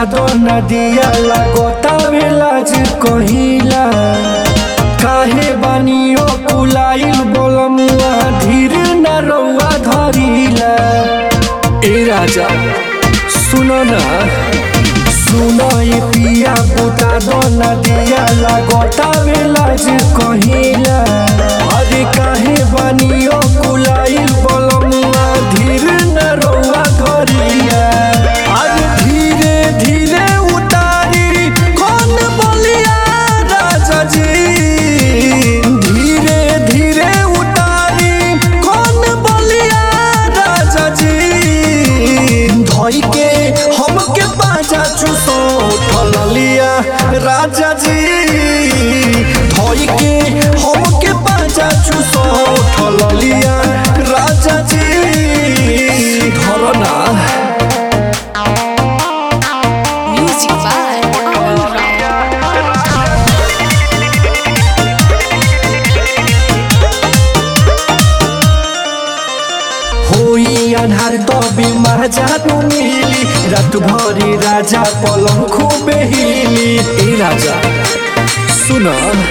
दो नदिया लगोता लाज कहिला काहे बानियो कुलाइल बोलमुआ धीर न रउआ धरिला ए राजा सुनो ना सुनो ये पिया बुता दो नदिया लगोता लाज कहिला अरे काहे बानियो कुलाइल बोलमुआ धीर न रउआ धरिला अरे धीरे धीरे उतारी कौन बोलिया राजा जी धीरे धीरे उतारी कौन बोलिया राजा जी धोई के हमके पाजा चुसो ठलिया राजा जी धोई के हमके पाजा चुसो ठलिया राजा जी धरो ना Music by Aman Rao. होई अन्हार तबे महाजानु मिली रात भरी राजा पलङ खुबे हिली ए राजा सुन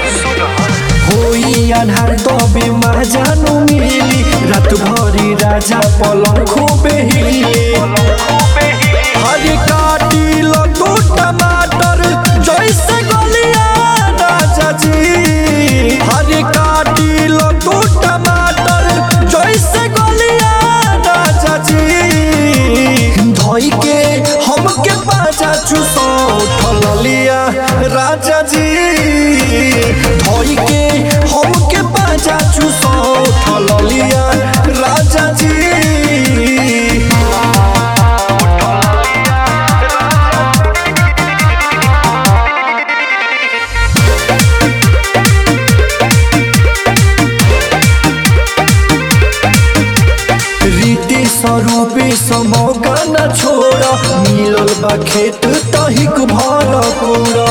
होई अन्हार तबे महाजानु मिली रात भरी राजा पलङ खुबे हिली हरी काटिल तू टमाटर जैसे गलिया राजा जी हरी काटिल तू टमाटर जैसे गलिया राजा जी धोई के हमके पाजा चुसो ठलिया राजा जी धोई के हमके पाजा चुसो ठलिया राजा जी रीति स्वरूपे समौका न छोड़ मिलल बा खेत तहिक भर कोड़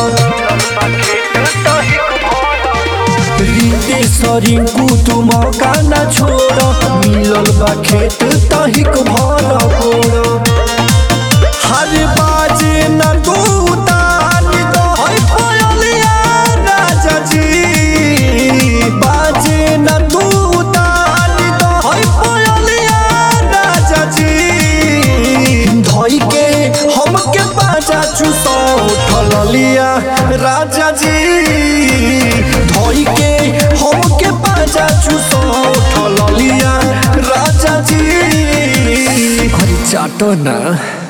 रीति सरिंकु तू मौका न छोड़ मिलल बा खेत तहिक भर कोड़ हर बाजे न तू उतारी दो है पयलिया राजा जी बाजे न तू उतारी दो है पयलिया राजा जी धोई के हमके बाजा चुसो ठलिया राजा जी धोई के हमके बाजा चुसो ठलिया राजा जी अरे चाटो ना